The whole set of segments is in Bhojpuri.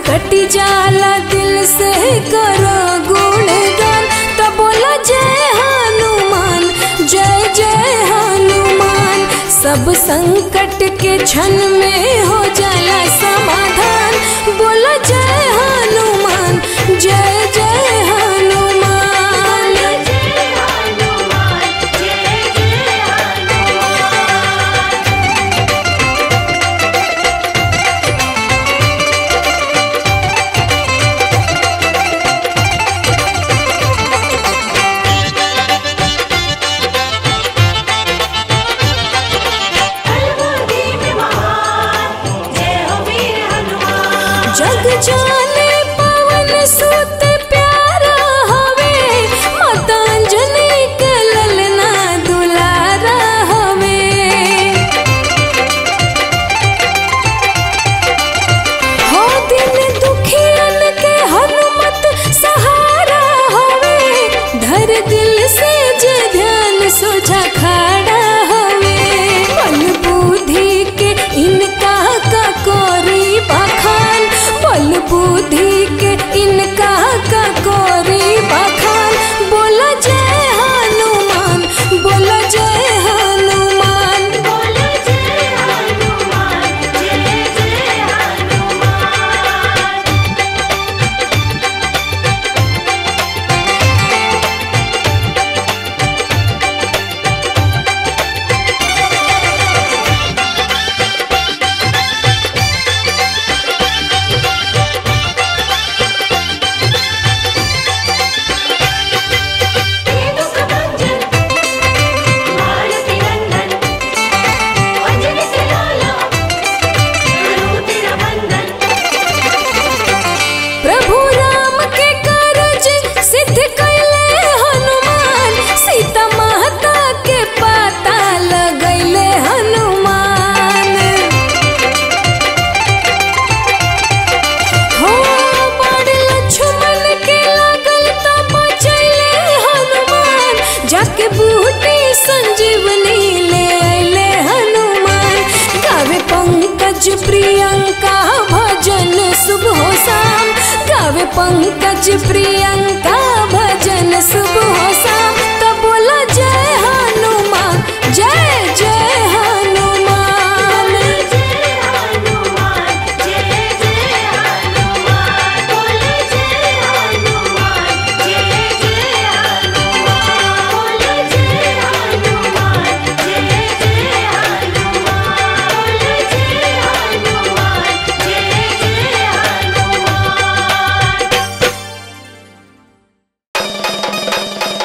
कटी जाला दिल से करो गुणगान तो बोला जय हनुमान जय जय हनुमान सब संकट के क्षण में हो जाला समाधान बोला जय हनुमान जय जय हनुमान जग जाने पवन सुत प्यारा हवे मतांजलि के ललना दुलारा हवे हो दिन दुखियन के हनुमत सहारा हवे धर दिल से जे ध्यान सोझा खड़ा हवे बल बुद्धि के इनका का कोरी बखान बल बुद्धि के इनका का कोरी बखान बोला जय हनुमान बोला जय हनुमान बोला जय हनुमान जय जय हनुमान प्रभु राम के कारज सिद्ध कैले हनुमान सीता माता के पाता लगैले हनुमान हो बड़ लक्ष्मण के लागल त बचैले हनुमान जाके बूटी संजीवनी ले अइले हनुमान गावे पंकज प्रियंका भजन सुबह शाम गावे पंकज प्रियंका भजन सुबह शाम तो बोला जय हनुमान जय जय हनुमान जय हनुमान जय जय हनुमान बोले जय हनुमान जय जय हनुमान बोले जय हनुमान जय जय हनुमान बोले जय हनुमान जय जय हनुमान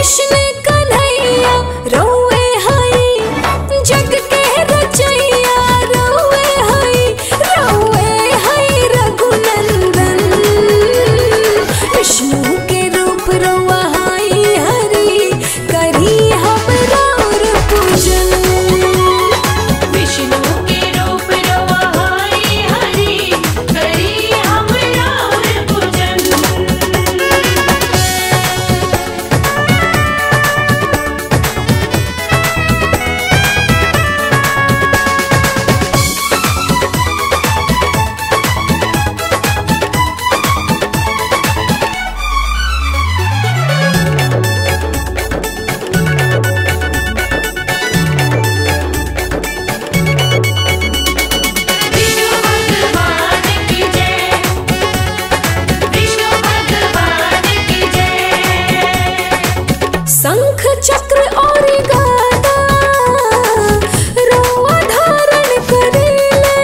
कृष्ण कन्हैया रौए हई जग के रचैया रौए हई रौए हई रघुनंदन विष्णु के रूप रौआ हई हरि करी हम राउर पूजन विष्णु के रूप रवाई हरि करी हम राउर पूजन विष्णु भगवान की जय विष्णु भगवान की जय शंख चक्र और गदा रौआ धारण करेले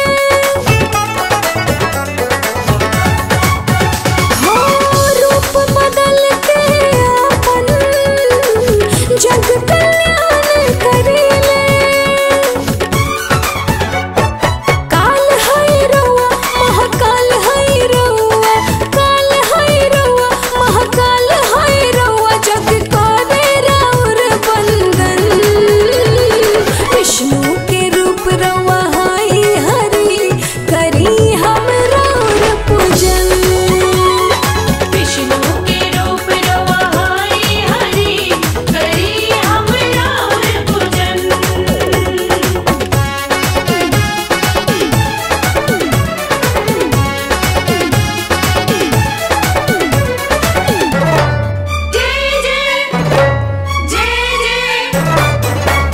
हो रूप बदल के अपन जग कल्याण करेले काल है रौआ महाकाल है रौआ काल है रौआ महाकाल है रौआ जग करे राउर बंदन विष्णु के रूप रौआ है हरि करी हम राउर पूजन विष्णु के रूप रवाई हरि करी हम राउर पूजन जय जय जय जय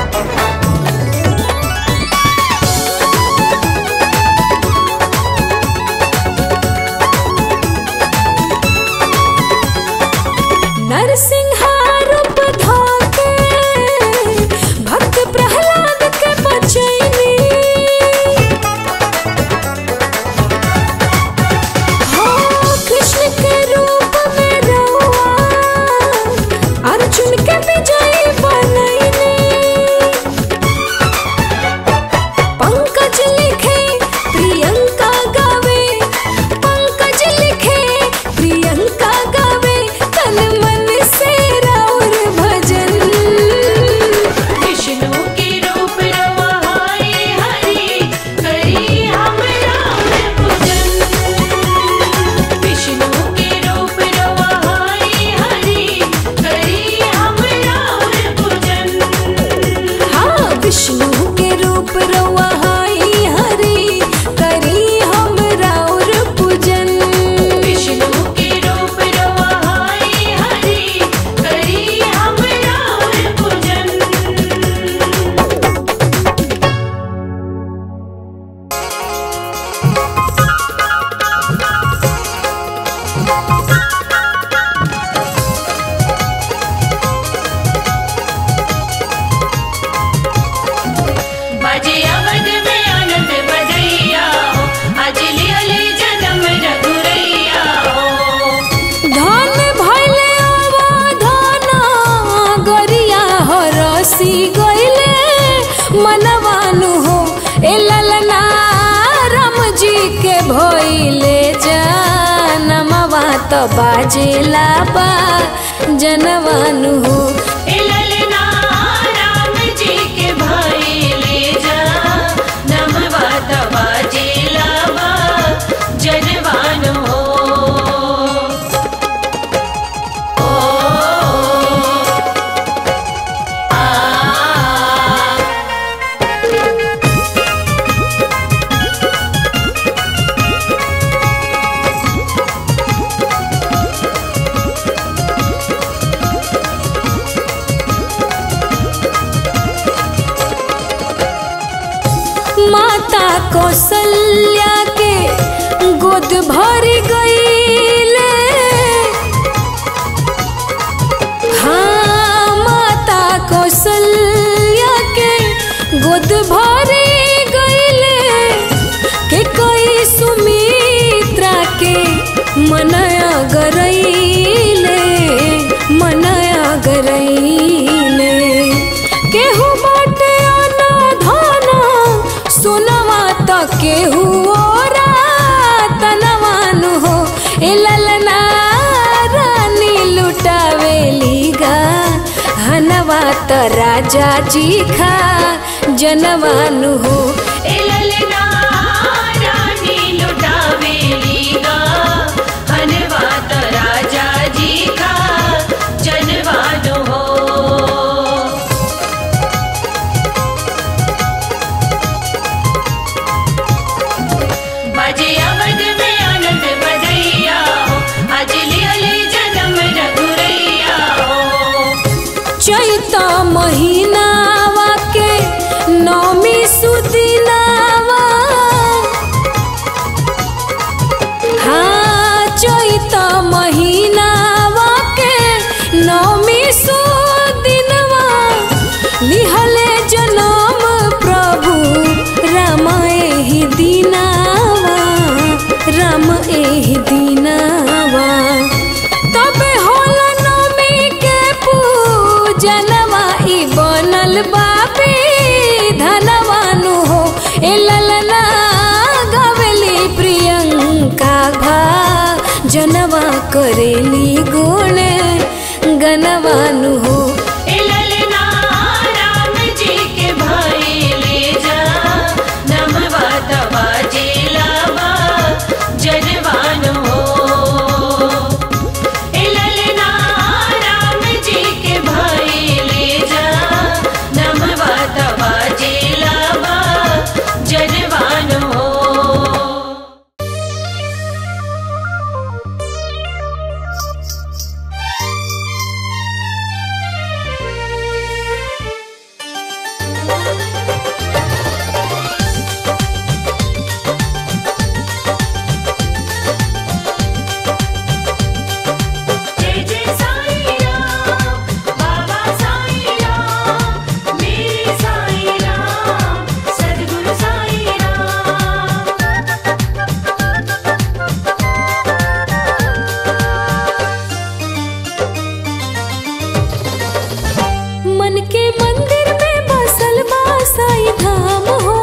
नरसिंहा रूप धाके भक्त प्रहलाद के बचैनी हो कृष्ण के रूप में रहुआ अर्जुन के विजयी बनैनी पंकज लिखे प्रियंका गावे पंकज लिखे प्रियंका गावे तन मन से राउर भजन विष्णु के रूप रवाई हरि करी हम राउर पूजन विष्णु के रूप रवाई हरि करी हम राउर पूजन हाँ विष्णु के रूप रउआ हई हरि करी हम राउर पूजन विष्णु के रूप रवाई हरि करी हम राउर पूजन बजे अवध में आनंद बजैया हो आज लियले जन्म रघुरैया हो धन भैले अवधाना गरिया हो रसी गइले मनवानु हो ए ललना राम जी के भइले जनमवा त बाजेला बा जनवानु हो ए ललना राम जी के भाई ले जा नमवा तवा जेलावा जनवान हो ओ आ माता कौशल्या के गोद भर गईले हाँ माता कौशल्या के गोद भर गईले के कोई सुमित्रा के मनया गरईले मनया त राजा जी खा जनवानु हो ए ललना रानी लुटावेली गा हनवा त राजा जी का जनवानो हो बजे अवध में आनंद बजैया हो आज लियले जन्म रघुरैया हो चैत महीनावा के नौमी सुदिनावा हाँ चैत महीनावा के नौमी सुदिनवा लिहले जनम प्रभु राम एहि दिनावा राम एहि दिनावा तबे होला नौमी के पूजनवा ई बनल बाबी धनवानु हो ए ललना गवली प्रियंका भा जनवा करेली गुण गनवानु हो ए ललना राम जी के भाई ले जा नमवा तवा जेलावा जनवान हो ए ललना राम जी के भाई ले जा नमवा तवा जेलावा जनवान हो जय जय साईं राम बाबा साईं राम मेरे साईं राम सद्गुरु साईं राम मन के मंदिर में बसल बा साईं धाम हो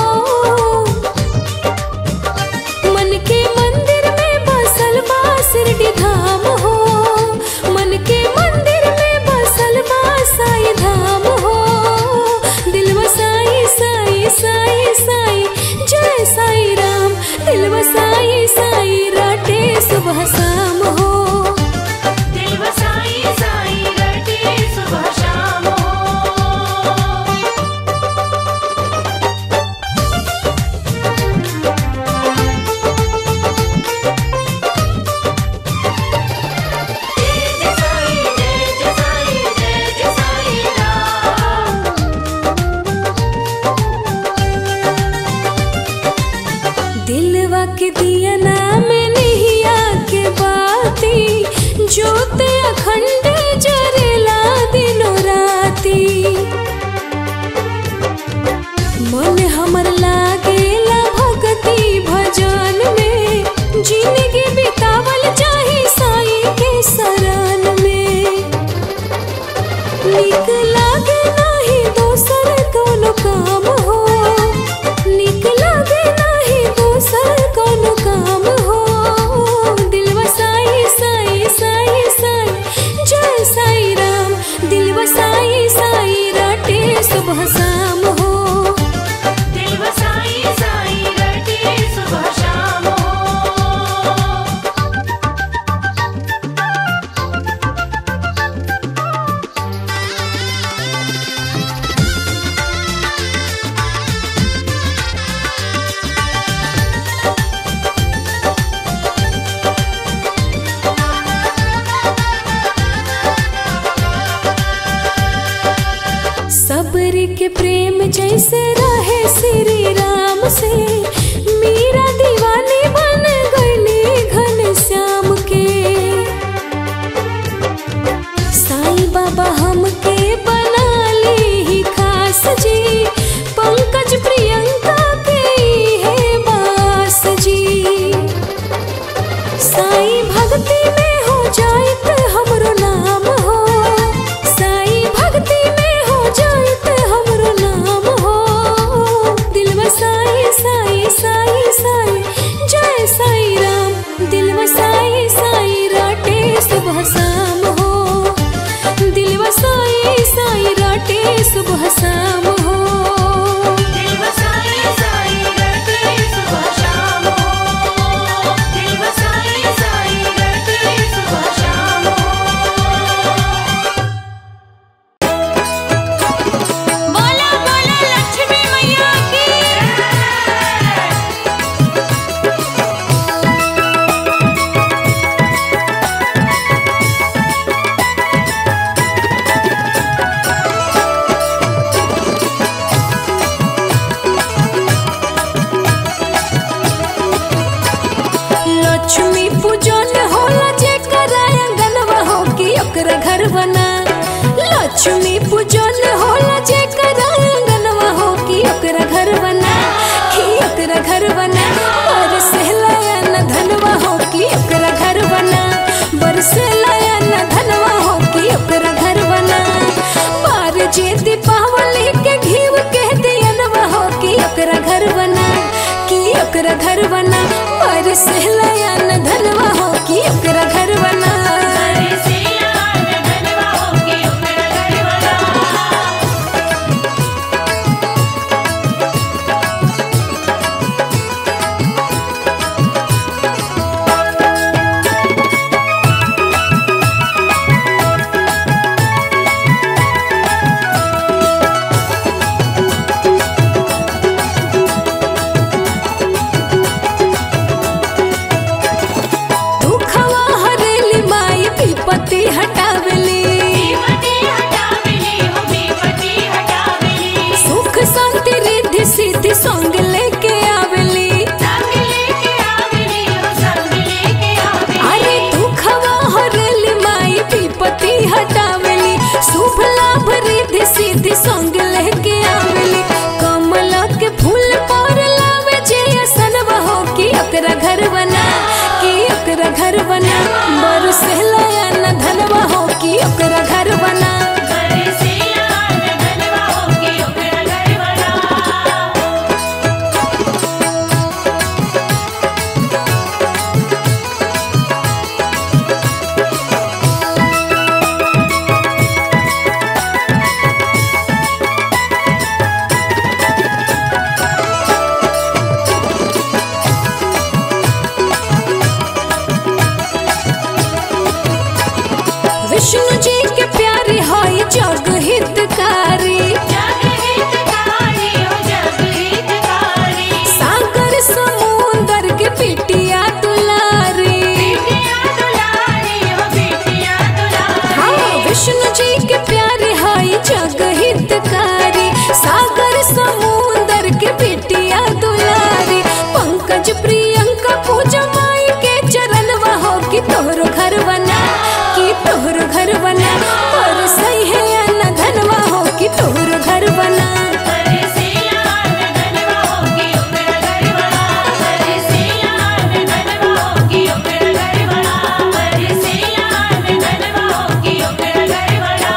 मन के मंदिर में बसल बा शिरडी धाम हो मन के मंदिर में बसल बा साईं धाम हो दिल साई साई साई साई जय साईं राम दिल साई साई राटे सुबह शाम हो दिल बसाई साईं रटे सुबह शाम हो जय जय साईं जय जय साईं जय जय साईं राम दिलवा के दिया नाम नहिया के बाती जोते अखंड जरेला दिनो राती मन हमर लागेला भक्ति भजन में जिंदगी बितावल चाही साई के शरण में निक लागे नाही दोसर कोनो काम हो निक लागे नाही दोसर कोनो काम हो दिलवा साई साई साई साई जय साई राम दिलवा साई साई राटे सुबह शाम हो दिल बसाई साईं रटे सुबह शाम हो सबरी के प्रेम जैसे रहे श्री राम से मीरा दीवानी बन गई घन श्याम के साईं बाबा हमके बना ली ही खास जी पंकज प्रियंका के है बास जी साईं भक्ति में हो जाइत हमरो नाम हो साईं भक्ति में हो जाइत हमरो नाम हो बरसेला न धनवा हो कि ओकरा घर बना बरसेला न धनवा होके ओकरा घरवाला दुखवा हरेली माई विपत्ति हटावेली विपत्ति हटावेली हो विपत्ति हटावेली सुख शांति रिद्धि सिद्धि संग लेके आवेली संग लेके आवेली हो संग लेके अरे आवेली दुखवा हरेली माई विपत्ति हटावेली शुभ लाभ रिद्धि सिद्धि संग लेके आवेली कमल के फूल पर लावे जे असनवा हो कि ओकरा घर बना कि ओकरा घर बना बरसेला न धनवा हो कि ओकरा घर बना बरसेला न धनवा होके ओकरा घरवाला विष्णु जी के प्यारे हाय जग हितकारी जग हितकारी हो जग हितकारी सागर समुंदर के पिटिया दुलारी बिटिया दुलारी हो बिटिया दुलारी हाँ विष्णु जी के प्यारे हाय जग हितकारी सागर समुंदर के पिटिया दुलारी पंकज प्रियंका पूजा माई के चरण हो कि तोहरो घर बना कि तोहरो घर बना पर सही है न धनवा हो कि तोहरो घर बना बरसेला न धनवा होके ओकरा घरवाला बरसेला न धनवा होके ओकरा घरवाला बरसेला न धनवा होके ओकरा घरवाला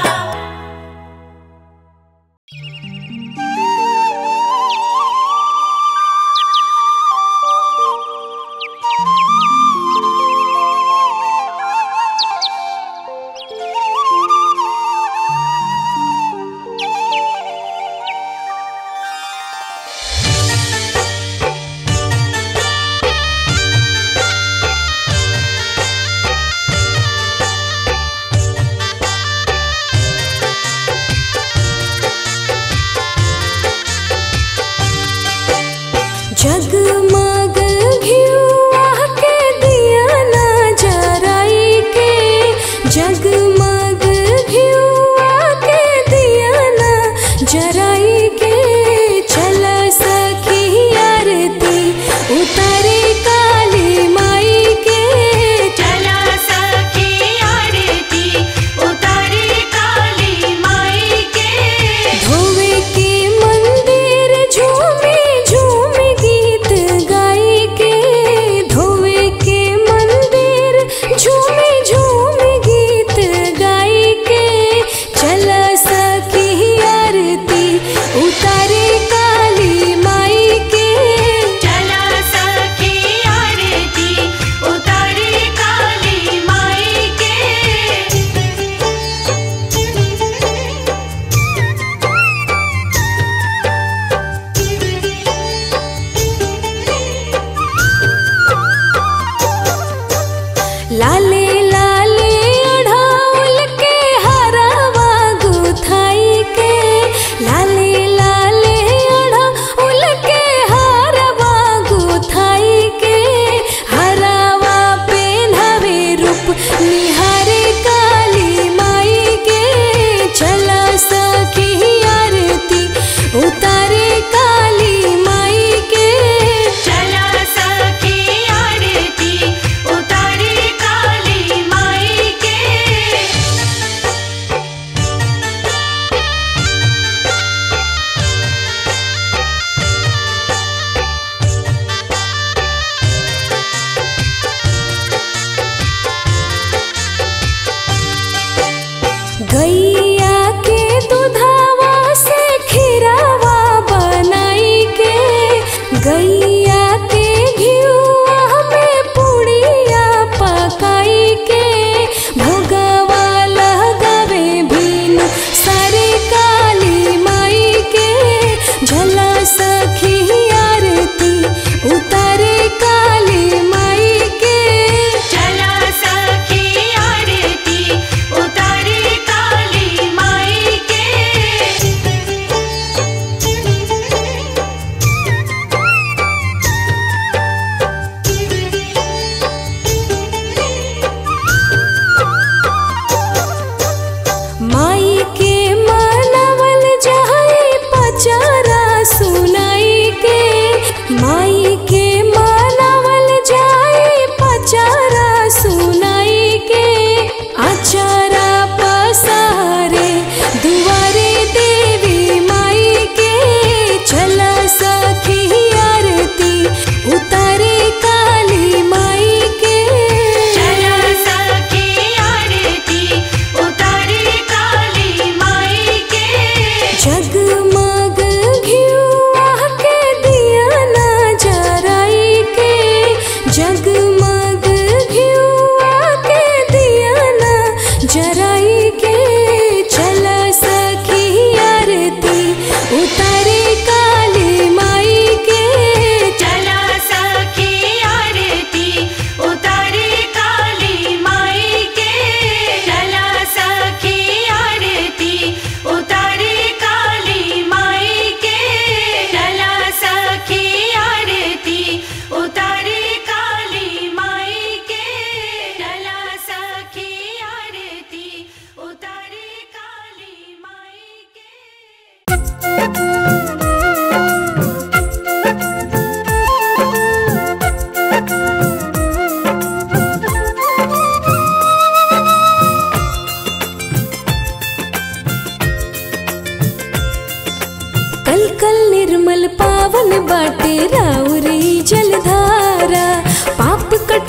जगमग घिउआ के दिया ना जराई के जगमग घिउआ के दिया ना जराई के चल सखी आरती उतारे काली माई के चला सखी आरती उतारे काली माई के धोवे के मंदिर झूमे झूमे गीत गाई के धोवे के मंदिर झूमे झूमे गीत गाई के चल सखी आरती उतारे काली माई के चला सखी आरती उतारे काली माई के लाले लाले अढ़ाउल के हरावा गुथाई के लाले लाले अढ़ाउल के हरावा गुथाई के हरावा पेन्हवे रूप निहारे काली माई के चला सखी आरती उतारे काली माई के चला सखी आरती उतारे काली माई के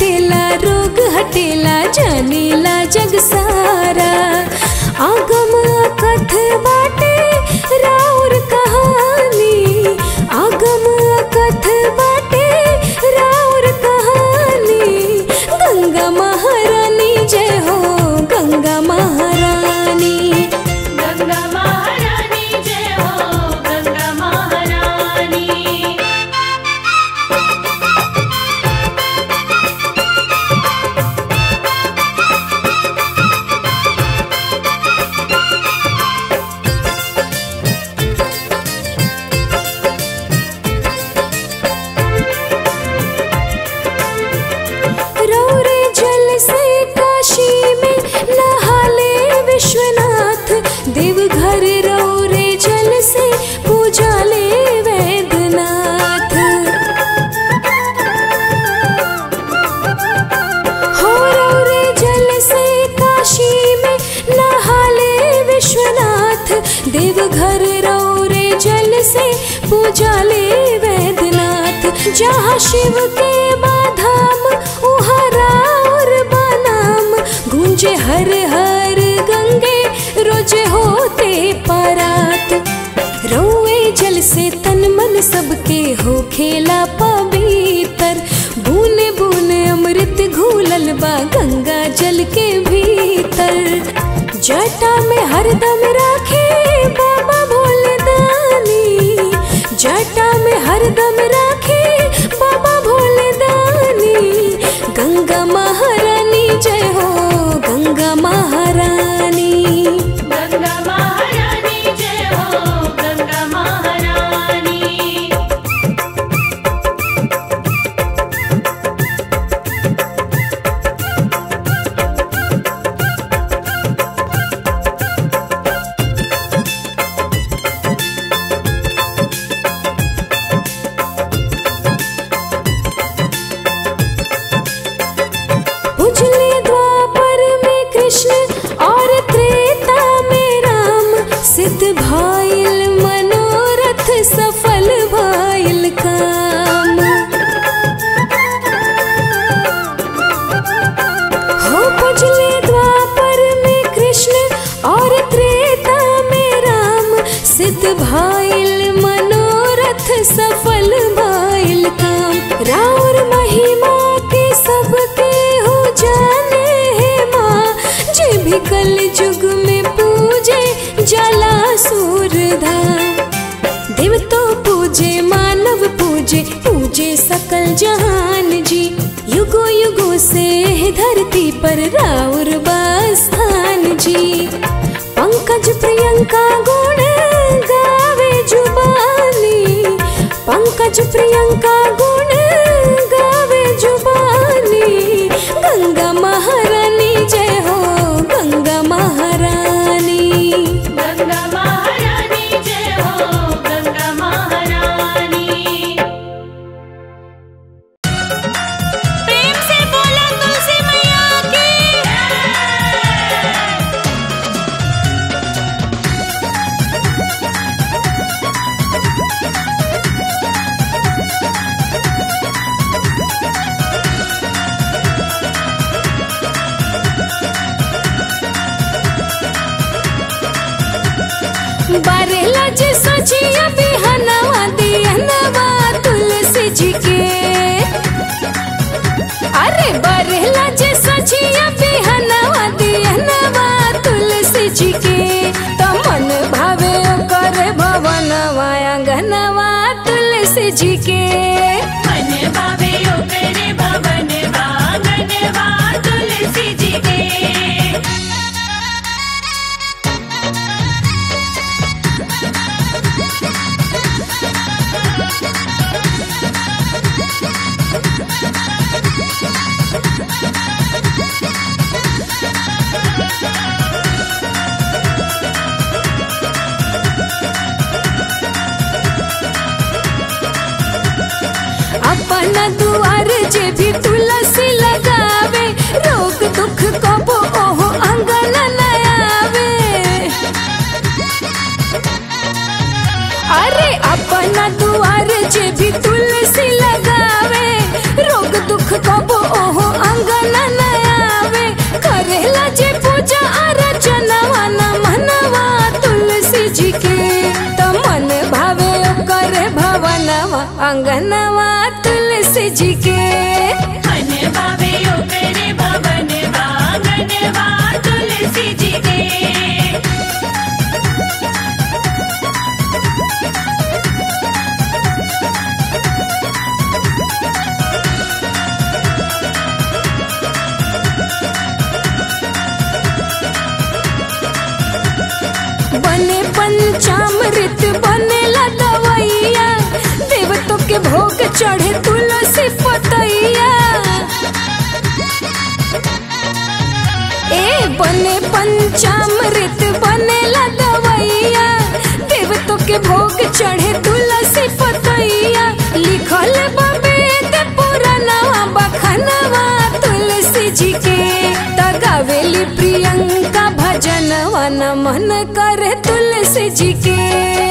कटेला रोग हटेला जानेला जग सारा आगम कथ बाटे राउर कहानी आगम कथ बाटे राउर कहानी गंगा महारानी जय हो गंगा महारानी गंगा महारानी जय हो गंगा महारानी रौरे जल से काशी में नहाले विश्वनाथ देवघर रौरे जल से पूजा ले वैद्यनाथ हो रौरे जल से काशी में नहाले विश्वनाथ देवघर रौरे जल से पूजा ले वैद्यनाथ जहाँ शिव के बाधाम उहाँ राउर बानाम गूंजे हर हर गंगे रोजे होते परात रौए जल से तन मन सबके हो खेला पवित्र बूने बूने अमृत घूलल बा गंगा जल के भीतर जटा में हरदम राखे बाबा भोले दानी जटा में हरदम राखे बाबा भोले दानी गंगा महारानी जय हो गंगा महारानी गंगा महारानी जय हो गंगा महारानी उजले द्वापर में कृष्ण और त्रेता में राम सिद्ध भाइल मनोरथ सफल भाइल काम हो उजले द्वापर में कृष्ण और त्रेता में राम सिद्ध भाइल मनोरथ सफल भाइल काम राउर महिमा के सबके हो जाने है माँ जे भी कल युग में पूजे जला सूरधाम देव तो पूजे मानव पूजे पूजे सकल जहान जी युगो युगो से है धरती पर राउर स्थान जी पंकज प्रियंका गुण गावे जुबानी पंकज प्रियंका गुण गावे जुबानी गंगा महारानी जय हो गंगा महारानी गंगा महारानी जय हो गंगा महारानी प्रेम से बोला तुलसी मैया की बारेला जे सजिया बिहनवा दिहनवा तुलसी जी के अरे बारेला जे सजिया बिहनवा दिहनवा तुलसी जी के तो मन भावे कर भवनवा अंगनवा तुलसी जी के मन भावे ओकरे भवन वांगनवा तुलसी जी के अंगनवा तुलसी जी के हनवा वे ओकरे भवनवा गनवा तुलसी जी के बने पंचामृत बनेला दवैया देवतों के भोग चढ़े तुलसी पतैया ए बने पंचामृत बनेला दवैया देवतों के भोग चढ़े तुलसी पतैया लिखल बवेद पुरानवा बखनवा तुलसी जी के तगावेली प्रियंका भजनवा नमन करे तुलसी जी के